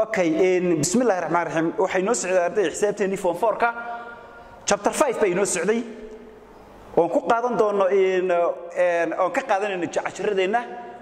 okay bismi illahi raxmaan raxiim waxay noo socday ardayda xisaabteennii form fourka chapter five bay noo socday oon ku qaadan doono oon ka qaadanayno cashiradeenna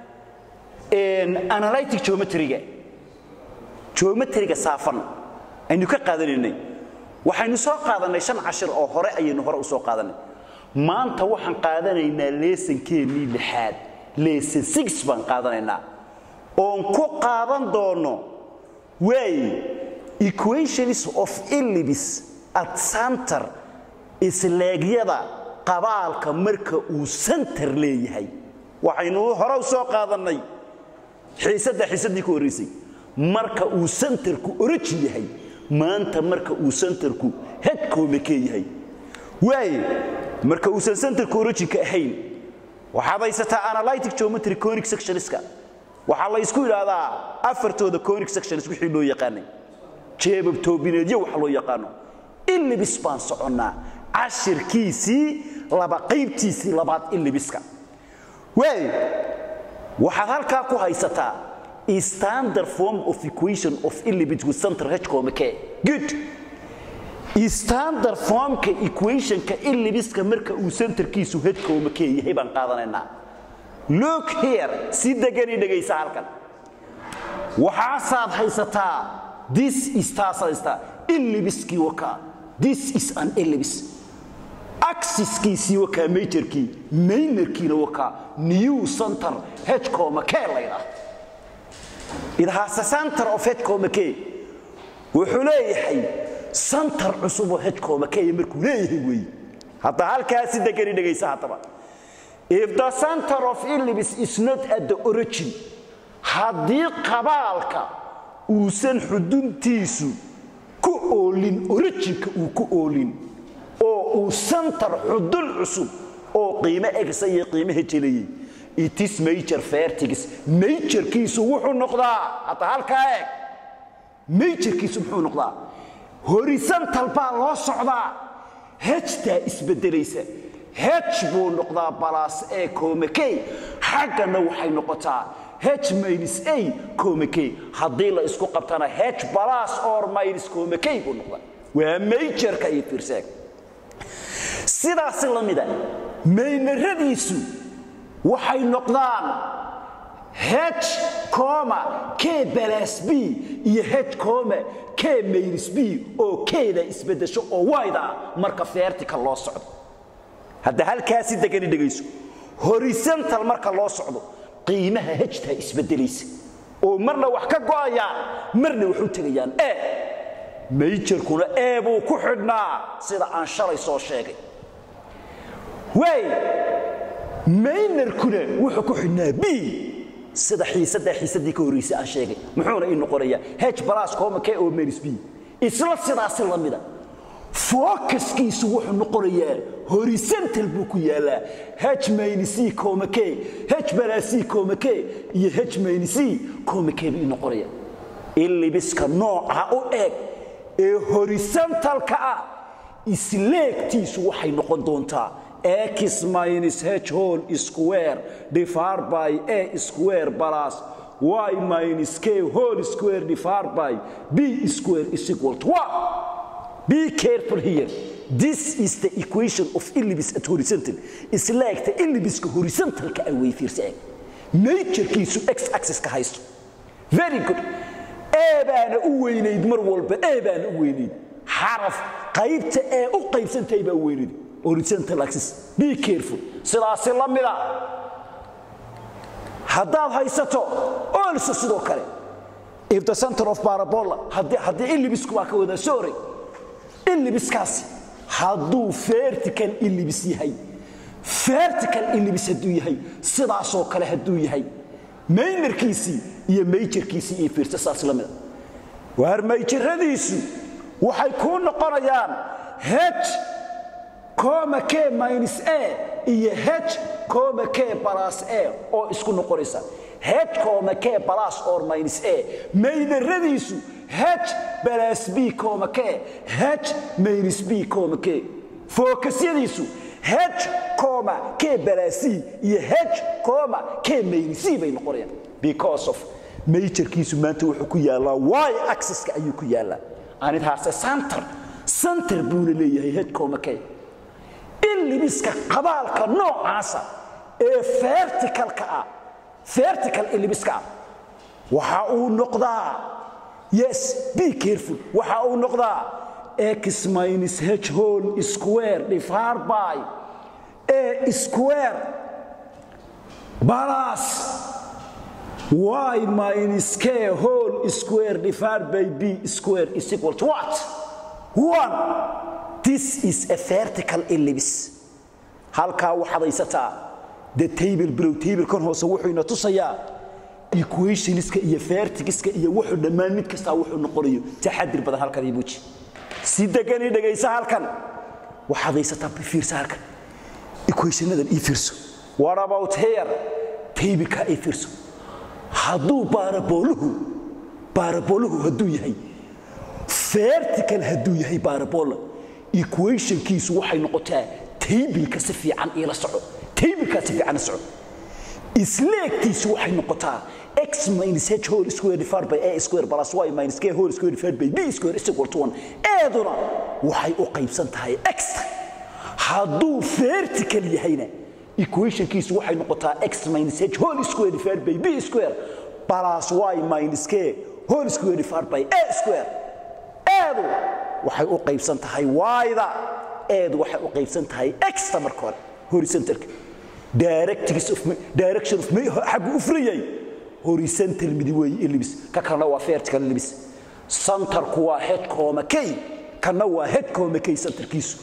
analytic geometryga geometryga saafan aynu ka qaadanaynay waxaynu soo qaadanay shan cashir oo hore ayaynu hore u soo qaadanay maanta waxaan qaadanaynaa leesankeennii lixaad leesan six baan qaadanaynaa oon ku qaadan doono way equations of illibis at center isleegyada qabaalka marka uu center leeyahay waxaynu hore u soo qaadannay xiisadda xiisaddii ku horraysay marka uu centerku origin yahay maanta marka uu centerku headcoomekee yahay waaye marka uusan centerku originka ahayn waxaad haysataa analytic geometry conic sectionska waxaa la ysku idhaahdaa afartooda conic sections wixii loo yaqaanay jeebab toobineedyo waxa loo yaqaano illibis baan soconnaa cashirkiisii laba qaybtiisii labaad illibiska waay waxaad halkaa ku haysataa standard form of equation of illibit with center hcomke good standard formka equationka illibiska marka uu centerkiisu hcomke yahay baan qaadanaynaa look here si degani dhegaysa halkan waxaasaad haysataa this is taasaad haysataa illibiskii wakaa this is an illibis axiskiisii wakaa majorkii maynerkiina wakaa new center hcomke laydhaah it has a center of hcomke wuxuu leeyahay center cusuboo hcomke markuu leeyahay weeye hadda halkaa si degani dhegaysa haddaba if the center of illibis is not at the origin haddii qabaalka uusan xuduntiisu ku oolin originka uu ku oolin oo uu center xudun cusub oo qiimo egsa iyo qiimaha jelayey itis major fertigis majorkiisu wuxuu noqdaa hadda halkaa eeg majorkiisu muxuu noqdaa horizontal baa loo socdaa hejtaa isbedelaysa h buu noqdaa balas e comke xaggana waxay noqotaa h minus a comke haddii la isku qabtana h balas or minus comke buu noqdaa waa majorka iyo fiirseeg sidaasi la mida maynaradiisu waxay noqdaan h coma k balas b iyo h coma k minus b oo keeda isbedesho oo wayda ah marka vertical loo socdo hadda halkaasi degani dhegayso horizontal marka loo socdo qiimaha hejtaa isbedelaysa oo marna wax ka go'ayaan marna waxu tegayaan e mayjarkuna ee buu ku xidhnaa sida aan shalay soo sheegay way maynarkuna wuxuu ku xidhnaa b sida xiisaddaa xiisaddii ka horraysay aan sheegay muxuuna ii noqonayaa h balas coma k o minus b isla sidaasi la mida focuskiisu wuxuu noqonayaa horizontal buu ku yaalaa h minus coma k h balasi coma k iyo h minus coma k buu noqonaya illibiska nooca u eg ee horizontalka ah isleegtiisu waxay noqon doontaa x minus h whole square divided by a square plus y minus k whole square divided by b square is equal to 1 Be careful here. This is the equation of illibis at horizontal. Is like the illibiska horizontalka ay way fiirsan. Naturekiisu x axis ka haysto. Very good. A baana u weynayd mar walba A baana u weynayd. Xaraf qaybta ee u qaybsantay baa u weynayd. Horizontal axis. Be careful. Sidaas la mida. Haddaad haysato also sidoo kale. If the center of parabola haddii haddii illibisku waa ka wada sorry illibiskaasi hadduu vertical illibis yahay vertical illibis hadduu yahay sidaasoo kale hadduu yahay maynarkiisii iyo mayjarkiisii iyo fiirsa saas la mida waar mayjaradiisu waxay kuu noqonayaan h coma k minus a iyo h coma k balas a oo isku noqonaysa h coma k balas or minus a maynaradiisu h balas b coma k h minus b coma k fookasyadiisu h coma k balas c iyo h coma k minus c bay noqonayaan because of majorkiisu maanta wuxuu ku yaallaa y axis-ka ayuu ku yaallaa and it has a center center buuna leeyahay hedcomake ilibiska qabaalka noocaasa ee verticalka ah vertical ilibiska ah waxa uu noqdaa yes be careful waxa uu noqdaa x minus h whole square divided by a square plus y minus k whole square divided by b square is equal to what? One. This is a vertical ellipse. halkaa waxaad haysataa the table below table kan hoose wuxuu ina tusayaa equationska iyo vertigiska iyo wuxuu dhammaan mid kastaa wuxuu noqonayo taxadir badan halkan ibuuji si degani dhegaysa halkan waxaad haysataa fiirsa halkan equationadan ii fiirso what about here tableka ii fiirso hadduu baarabooluhu baarabooluhu hadduu yahay vertical hadduu yahay baarabola equationkiisu waxay noqotaa taybilka si fiican iila soco taybilkaa si fiican soco isleegtiisu waxay noqotaa x minus h whole square divided by a square plus y minus k whole square divided by b square is equal to 1 eeduna waxay u qaybsan tahay x hadduu vertical yahayna equationkiisu waxay noqotaa x minus h whole square divided by b square plus y minus k whole square divided by a square eedu waxay u qaybsan tahay y-da eedu waxay u qaybsan tahay x-ta marka hore horizontalka direction of xaggu u furayay horizontal midi weeye ellipse ka kalena waa vertical ellipse centerku waa head coma k kana waa head coma k centerkiisu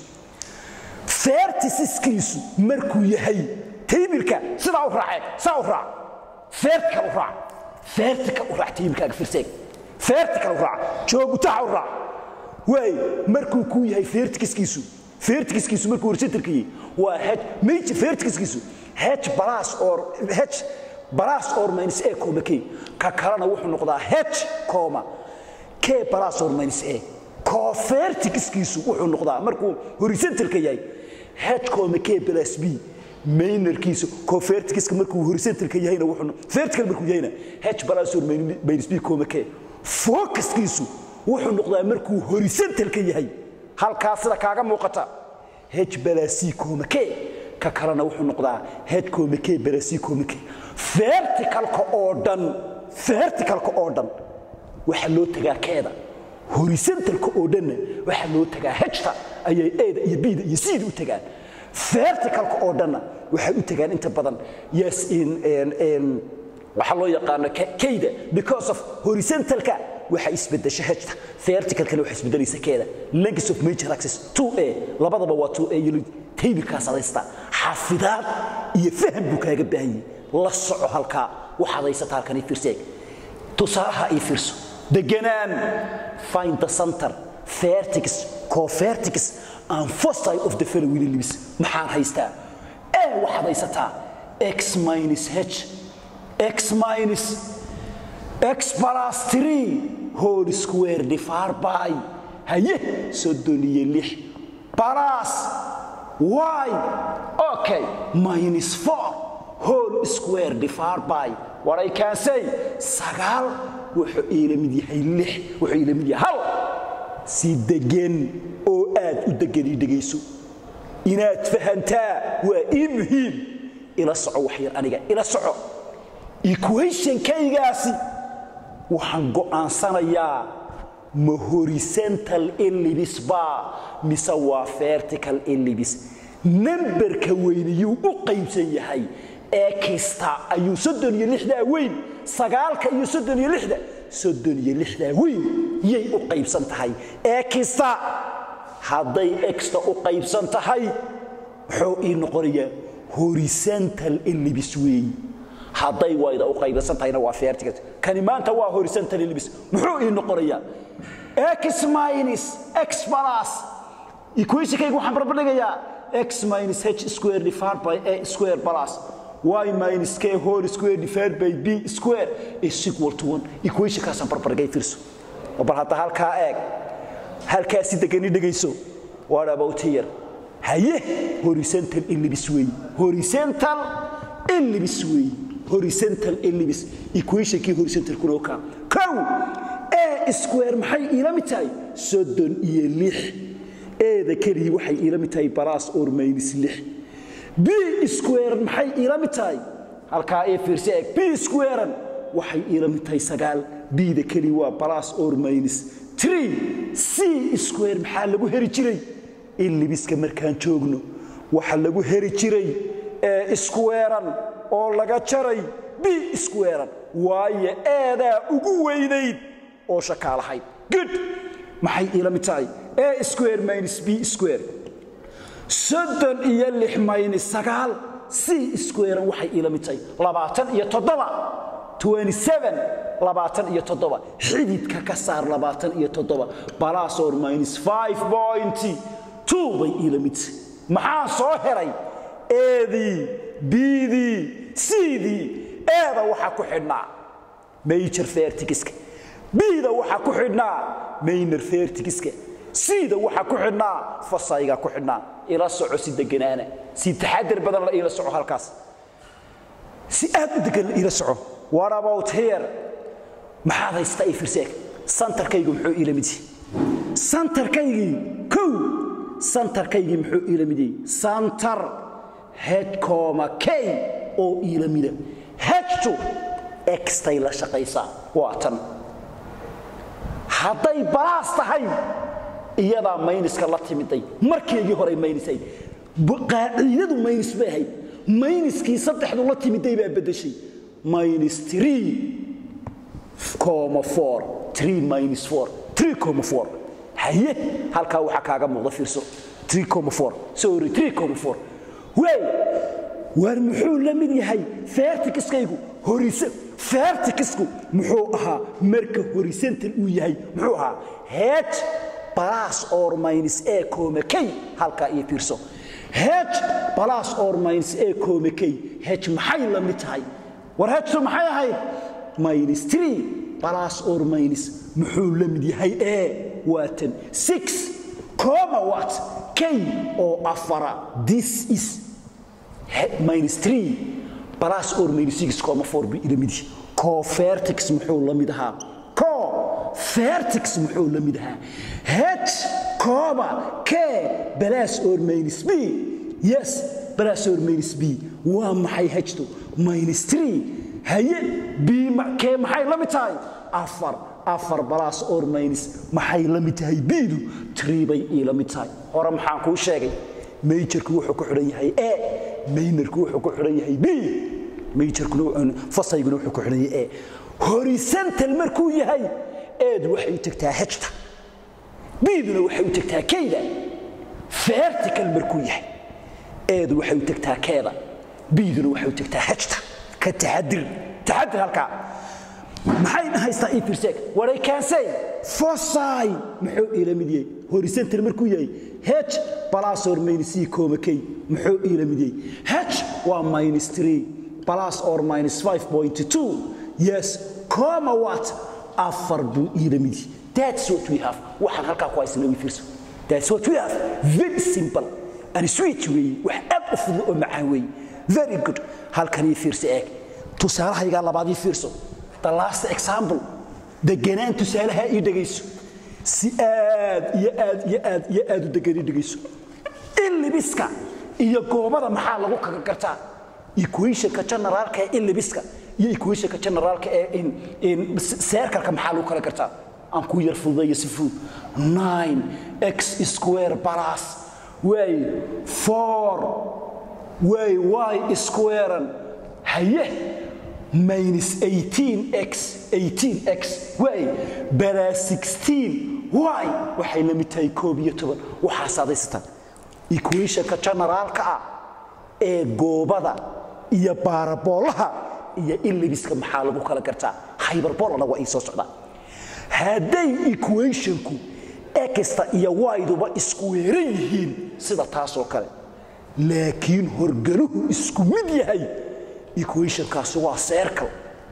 verticiskiisu markuu yahay taybilka sidaa u raacee saa u raac vertical u raac vertical u raac taybilkaaga firseeg vertical u raac joogutaha u raac waay markuu ku yahay vertikiskiisu vertikiskiisu markuu horizontalka yahay waa h major vertikiskiisu h plus or h plus or minus a comma k ka kalena wuxuu noqdaa h comma k plus or minus a covertikiskiisu wuxuu noqdaa markuu horizontalka yahay h comma k plus b mainerkiisu covertikiska markuu horizontalka yahayna wuxuu vertical markuu yahayna h plus or minus b comma k focuskiisu wuxuu noqdaa markuu horizontalka yahay halkaa sida kaaga muuqata h plus c comma k ka kalena wuxuu noqdaa h comma k plus c comma k verticalka oo dhan verticalka oo dhan waxa loo tagaa keeda horizontalka oo dhanna waxa loo tagaa hta ayay eeda iyo bida iyo cda u tagaan verticalka oo dhanna waxay u tagaan inta badan yes in waxaa loo yaqaano kayda because of horizontalka waxa isbedesha hta verticalkana waxa isbedelaysa keeda length of major axis 2a labadaba waa 2a iyo taybilkaas adaysta xafidaad iyo faham buu kaaga baahan yahay la soco halkaa waxaad haysata halkan ii fiirseeg tusaalaha ii fiirso deganaan find the center vertex covertex and foci of the following ellipse maxaan haystaa a waxaad haysataa x minus h x minus x plus 3 whole square divided by haye soddon iyo lix plus y okay minus 4 whole square divided by what I can say sagaal wuxuu iila mid yahay lix wuxuu iila mid yahay hal si degan oo aad u degani dhegayso inaad fahantaa waa ii muhiim ila soco wax yar aniga ila soco equationkaygaasi waxaan go'aansanayaa ma horizontal ellipse baa mise waa vertical ellipse nambarka weyniyuu u qaybsan yahay ee kasta ayuu soddon iyo lixdaa weyn sagaalka iyo soddon iyo lixda soddon iyo lixdaa weyn yay u qaybsan tahay ee kasta hadday exta u qaybsan tahay muxuu ii noqonayaa horizontal ellipse weey hadday wayda u qaybsan tahayna waa vertical kani maanta waa horizontal ellipse muxuu ii noqonayaa x minus x plus equationkaygu waxaan barbardhigayaa x minus h square divided by a square plus y minus k whole square divided by b square is equal to 1 equationkaasaan barbardhigay fiirso bal hadda halkaa eeg halkaa si degani dhegayso what about here haye horizontal ellipse weey horizontal ellipse weey horizontal ellipse equationkii horizontalkuna ka kow a square maxay iila mid tahay soddon iyo lix eeda keligii waxay iila mid tahay balas or minus lix b square maxay iila mid tahay halkaa ee fiirsi eeg b squarean waxay iila mid tahay sagaal bda keliya waa balas or minus tree c square maxaa lagu heri jiray illibiska markaan joogno waxa lagu heri jiray ee squarean oo laga jaray b squarean waayo eedaa ugu weynayd oo shakaalahayd good maxay iila mid tahay a square minus b square soddon iyo lix minus sagaal c squarean waxay iila mid tahay labaatan iyo toddoba labaatan iyo toddoba xididka ka saar labaatan iyo toddoba balasor minus five point two bay iila mid tahay maxaa soo heray eedii bidii cdii eeda waxaa ku xidhnaa major fertigiska bida waxaa ku xidhnaa mayner fertigiska cda waxaa ku xidhnaa fasayga ku xidhnaa ila soco si deganaana si taxadar badan la iila soco halkaas si aad u degan la iila soco what about here maxaad haystaa i firseeg santarkaygu muxuu iila mid yahay santarkaygii kow santarkaygii muxuu iila mid yahay santar hedcoma k oo iila mida hedtu extay la shaqaysaa waa tan hadday balaas tahay iyadaa mayniska la timiday markeegii horey maynisayd qaaciidadu maynis bay ahayd mayniskii saddexdu la timiday baa beddeshay minus three comma four three minus four three comma four haye halkaa waxaa kaaga muuqda fiirso three comma four sorry three comma four wey waar muxuu la mid yahay fertikiskaygu horise fertikisku muxuu ahaa marka horizontal uu yahay muxuu ahaa h plus or minus a comma k halkaa iyo fiirso h plus or minus a comma k h maxay la mid tahay war htu maxay ahayd minus three plus or minus muxuu la mid yahay e waa tan six comma what k oo afara this is minus three plus or minus six comma four bi ila mid yahay cofertix muxuu la mid ahaa co fertix muxuu la mid ahaa h comma k plus or minus b yes plus or minus b waa maxay htu minus three haye b kee maxay la mid tahay afar afar plus or minus maxay la mid tahay bdu tree bay iila mid tahay hore maxaan kuu sheegay majorku wuxuu ku xidhan yahay a maynerku wuxuu ku xidhan yahay b majorkuna fasayguna wuxuu ku xidhan yahay a horizontal markuu yahay eedu waxay u tagtaa hejta biduna waxay u tagtaa kayda vertical markuu yahay eedu waxay u tagtaa keeda biduna waxay u tagtaa hejta ka taxadir taxadir halkaa maxay haystaa ii fiirseeg waray kaansay fosay muxuu iila mid yahay horizontal markuu yahay h plus or minus c comma k muxuu iila mid yahay h waa minus 3 plus or minus 5.2 yes comma what afar buu iila mid yahay that's what we have waxaan halkaa ku haysana ii fiirso that's what we have very simple and sweet weeye wax aad u fudud oo macaan weeye very good halkan ii fiirso eeg tusaalahaygaa labaad ii fiirso the last example deganaan tusaalaha ii dhegayso si aad iyo aad iyo aad iyo aad u degan ii dhegayso illibiska iyo goobada maxaa lagu kaga gartaa equationka generaalka ee illibiska iyo equationka generaalka ee in seerkalka maxaa lagu kala gartaa aan ku yar fududeeyo si fudud 9 x square plus way 4 way y squarean haye minus 18x 18x way balaa 16 y waxay la mid tahay koob iyo toban waxaas adaysataan equationka generaalka ah ee goobada iyo baaraboolaha iyo illibiska maxaa lagu kala gartaa hyberbolana waa ii soo socdaa hadday equationku exta iyo yduba isku weeran yihiin sida taasoo kale laakiin horgaluhu isku mid yahay equationkaasi waa circle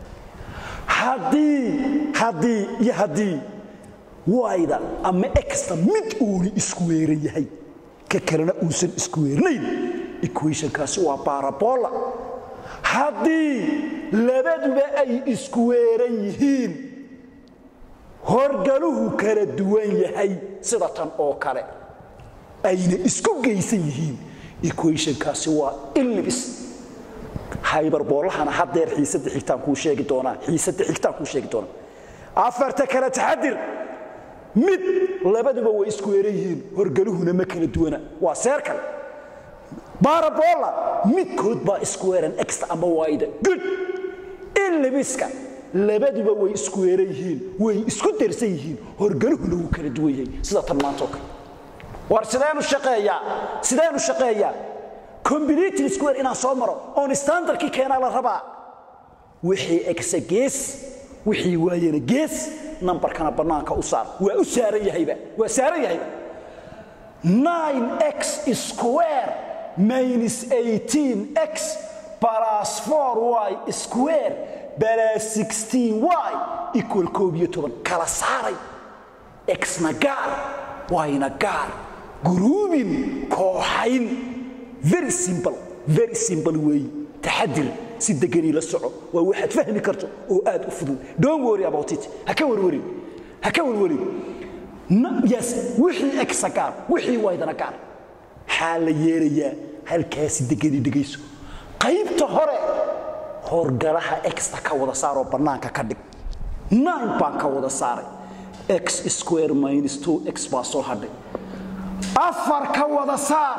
haddii haddii iyo haddii wayda ama exta mid uuni isku weeran yahay ka kalena uusan isku weernayn equationkaasi waa barabola haddii labaduba ay isku weeran yihiin horgaluhu kala duwan yahay sida tan oo kale ayna isku geysan yihiin equationkaasi waa illibis haybarboolahana haddeer xiisadda xigtaan kuu sheegi doonaa xiisadda xigtaan kuu sheegi doonaa afarta kale taxadir mid labaduba way isku weeran yihiin horgaluhuna ma kala duwana waa seer kale barabola midkood baa isku weeran extra ama wayda good illibiska labaduba way isku weeran yihiin way isku darsan yihiin horgaluhuna wuu kala duwan yahay sida tan maanta oo kale war sideenu shaqeeyaa sideenu shaqeeyaa combinating square inaan soo maro oon standardkii keenaa la rabaa wixii exa gees wixii waayana gees nambarkana bannaanka u saar waa u saaran yahayba waa saaran yahayba 9x square minus 18x plus 4y square plus 16y equal koob iyo toban kala saaray xna gaar yna gaar guruubin kooxayn very simple very simple weeyi taxadir si deganii la soco waa waxaad fahmi karto oo aad u fudud don't worry about it ha ka warwarin ha ka warwarin yes wixii exa gaar wixii waydana gaar maxaa la yeelayaa halkaasi deganii dhegayso qaybta hore horgalaha exta ka wada saaroo bannaanka ka dhig nine baan ka wada saaray x square minus 2x baa soo hadhay afar ka wada saar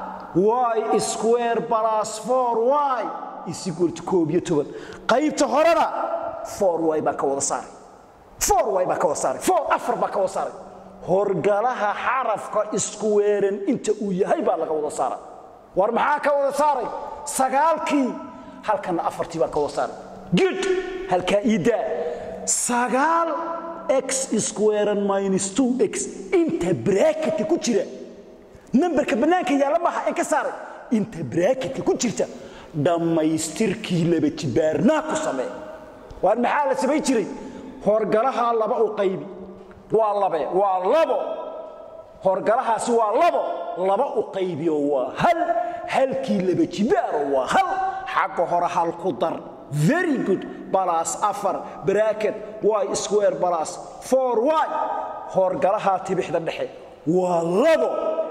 y square plus 4y is equal to koob iyo toban qaybta horena 4y baan ka wada saaray 4y baan ka wada saaray 4 afar baan ka wada saaray horgalaha xarafka isku weeran inta uu yahay baa laga wada saaray war maxaa ka wada saaray sagaalkii halkana afartii baan ka wada saaray good halkaa iidaa sagaal x squarean minus 2x inta bracketka ku jira nambarka bannaanka yaalla maaha ee ka saaray inta bracketka ku jirta dhammaystirkii laba jibaarnaa ku samee waar maxaa la samayn jiray horgalahaa laba u qaybi waa labe waa labo horgalahaasi waa labo laba u qaybiyo waa hal halkii laba jibaaro waa hal xagga hore hal ku dar very good balas afar bracket y square balas 4y horgalahaa tibixda dhexe waa labo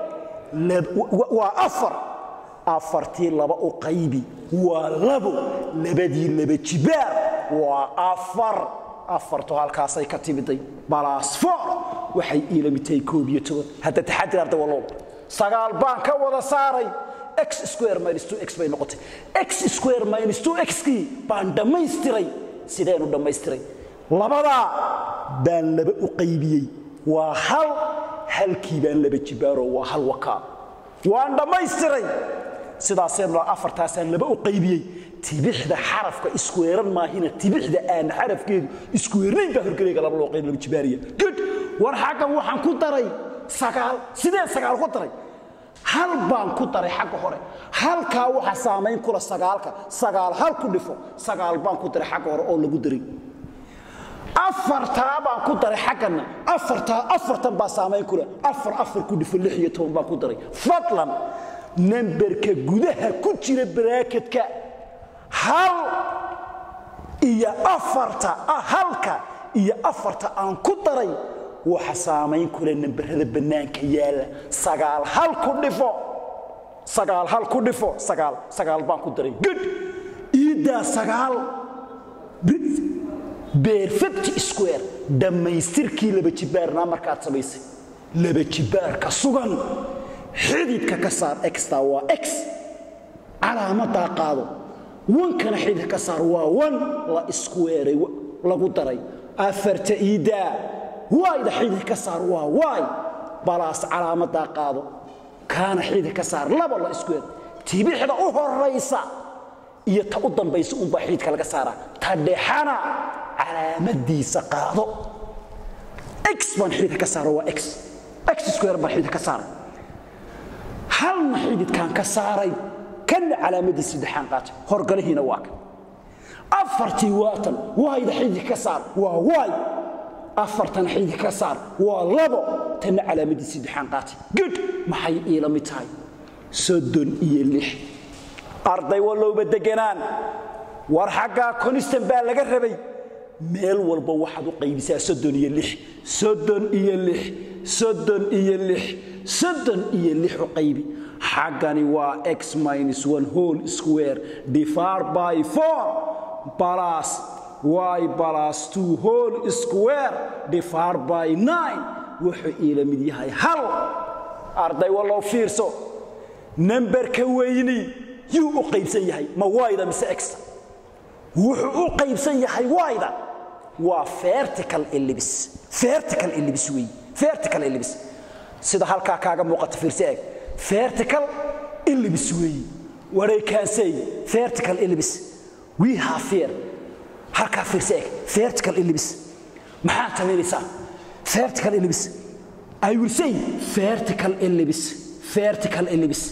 waa afar afartii laba u qaybi waa labo labadii laba jibaar waa afar afartu halkaasay ka timiday balas four waxay iilamitay koob iyo toban hadda taxadir arda wallow sagaal baan ka wada saaray x square minus 2x bay noqotay x square minus 2x kii baan dhammaystiray sideenu dhammaystiray labadaa baan laba u qaybiyey waa hal halkii baan laba jibaaro waa hal wakaa waan dhammaystiray sidaaseen afartaasaan laba u qaybiyey tibixda xarafka iskuweeran maahina tibixda aan xarafkeedu iskuweernayn baa horgelayga laba loo qayb laba jibaariya good war xaggan waxaan ku daray sagaal sideen sagaal ku daray hal baan ku daray xagga hore halkaa waxa saamayn kula sagaalka sagaal hal ku dhifo sagaal baan ku daray xagga hore oo lagu daray afartaa baan ku daray xagganna afartaa afartan baa saamayn kule afar afar ku dhifo lix iyo toban baan ku daray fadlan namberka gudaha ku jira baraakedka hal iyo afarta halka iyo afarta aan ku daray waxa saamayn kule namberada bannaanka yaalla sagaal hal ku dhifo sagaal hal ku dhifo sagaal sagaal baan ku daray good iiddaa sagaal perfect square dhammaystirkii laba jibaarnaa markaad samaysay laba jibaarka sugan xididka ka saar exta waa x calaamadaa qaado wankana xididka ka saar waa wan la isku weeray lagu daray afarta iidaa wayda xididka ka saar waa waay balaas calaamadaa qaado kaana xididka ka saar laba la isku weeray tibixda u horaysa iyo ta u dambaysa unbaa xididka laga saaraa ta dhexana calaamadiisa qaado x baan xididka ka saaro waa x x square baan xididka ka saaray halna xididkaan ka saaray kanna calaamadiisa saddexaan qaatay horgalihiina waa kan afartii waatan waayda xididka ka saar waa waay afartan xididka ka saar waa labo tanna calaamadiisa saddexaan qaatay good maxay iila mid tahay soddon iyo lix arday wallowba deganaan war xaggaa constant baa laga rabay meel walba waxaad u qaybisaa soddon iyo lix soddon iyo lix soddon iyo lix soddon iyo lix u qaybi xaggani waa x minus one whole square divided by four plus y plus two whole square divided by nine wuxuu iila mid yahay hal arday wallow fiirso nambarka weyni yuu u qaybsan yahay ma wayda mise exta wuxuu u qaybsan yahay wayda waa vertical ellipse vertical ellipse weey vertical ellipse sida halkaa kaaga muuqata fiirso eeg vertical ellipse weey what I can say vertical ellipse we have here halkaa fiirso eeg vertical ellipse maxaad samaynaysaa vertical ellipse I will say vertical ellipse vertical ellipse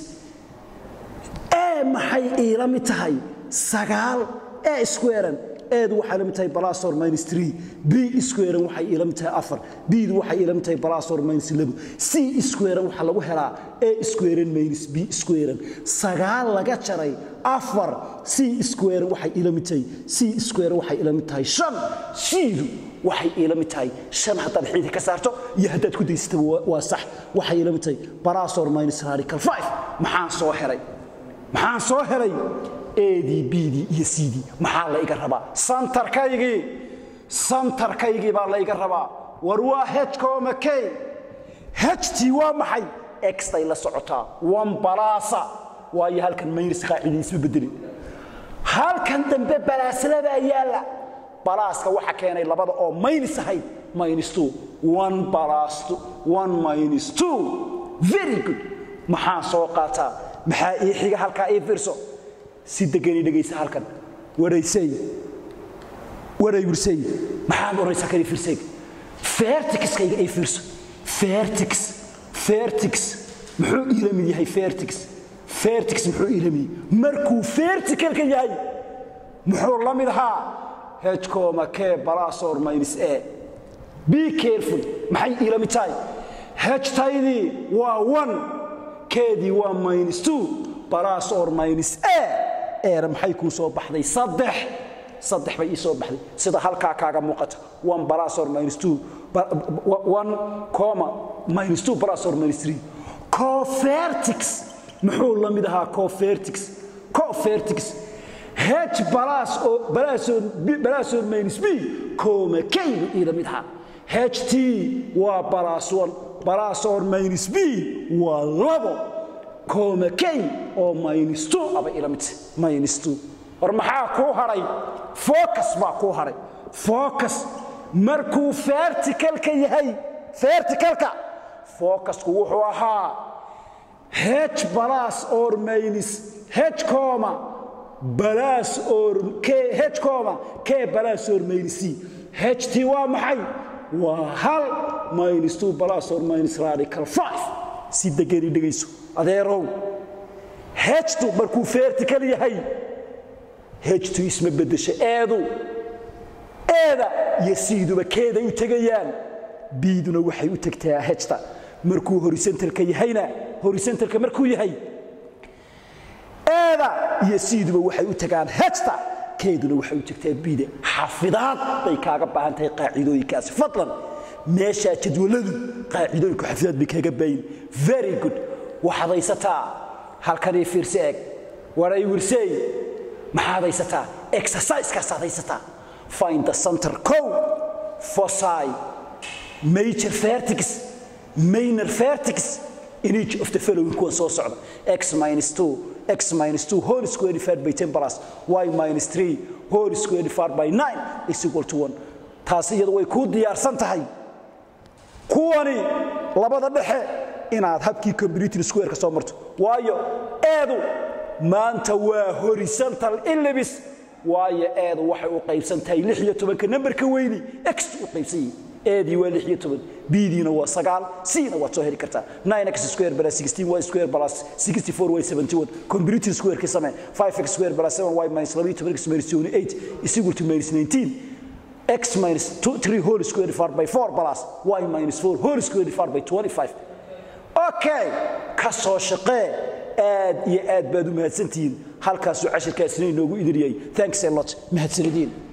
ee maxay iila mid tahay sagaal ee squarean eedu waxay ila mid tahay plus or minus 3 b squarean waxay ila mid tahay afar bdu waxay ila mid tahay plus or minus 2 c squarean waxa lagu helaa a squarean minus b squarean sagaal laga jaray afar c squarean waxay ila mid tahay c squarean waxay ila mid tahay shan shiidu waxay ila mid tahay shan haddaad xiidi ka saarto iyo haddaad ku daysataba waa sax waxay ila mid tahay plus or minus radical 5 maxaan soo helay maxaan soo helay adii bdii iyo cdii maxaa la iga rabaa santarkaygii santarkaygii baa la iga rabaa war waa hkoma k ht waa maxay extay la socotaa wan balaasa waayo halkan maynis qaacidii isma bedelin halkan dambe balaaslabaa yaalla balaaska waxa keenay labada oo maynis ahayd minus two one balas one minus two very good maxaan soo qaataa maxaa ii xiga halkaa ii fiirso si degani dhegaysa halkan waraysay waray wirsay maxaad odhanaysaa kani fiirsayg vertixkayga ay fiirso vertix vertix muxuu iila mid yahay vertix vertix muxuu iila mid yahay markuu verticalka yahay muxuu la mid ahaa hkoma k balasor minus a be careful maxay iila mid tahay htaydii waa one keedii waa minus two balas or minus a eera maxay kuu soo baxday saddex saddex bay ii soo baxday sida halkaa kaaga muuqata one balas or minus two one comma minus two balas or minus three covertix muxuu la mid ahaa covertix covertix h balas oo balasor balasor minus b comma k buu ii la mid ahaa ht waa balas one balas or minus b waa labo coma k oo minus two aba ila mid minus two war maxaa kuu hadhay focus baa kuu hadhay focus markuu verticalka yahay verticalka focusku wuxuu ahaa h balas or minus h coma balas or k h coma k balas or minus c ht waa maxay waa hal minus two balas or minus radical five si degani dhegayso adeerow htu markuu vertical yahay htu isma bedesho eedu eeda iyo siiduba keeday u tegayaan biiduna waxay u tegtaa hta markuu horizontalka yahayna horizontalka markuu yahay eeda iyo siiduba waxay u tagaan hta keeduna waxay u tegtaa biida xafidaad bay kaaga baahan tahay qaacidooyinkaasi fadlan meeshaa jadwaladu qaacidooyinku xafidaad bay kaaga baayin very good waxaad haysataa halkanii fiirse eeg waray wirsey maxaad haysataa exerciseskaasaad haysataa find the center cow foci major vertix minor vertix in each of the following kuwan soo socda x minus 2 x minus 2 whole square divided by 10 plus y minus 3 whole square divided by 9 is equal to 1 taasi iyadu way kuu diyaarsan tahay kuwani labada dhexe inaad habkii computer square-ka soo marto waayo eedu maanta waa horizontal ellipse waayo eedu waxay u qaybsan tahay lix iyo tobanka nambarka weyni x u qaybsan yihi eedii waa lix iyo toban bdiina waa sagaal cna waad soo heli kartaa x square plus 16 y square plus 64 y 71 computer square-ka samee 5x square plus 7 y minus 12 x minus 28 is equal to minus 19 x minus 2, 3 whole square divided by 4 plus y minus 4 whole square divided by 25 okay ka soo shaqee aad iyo aad baad u mahadsantihiin halkaasuu cashirkaasina inoogu idiriyay thanks a lot mahadsanidin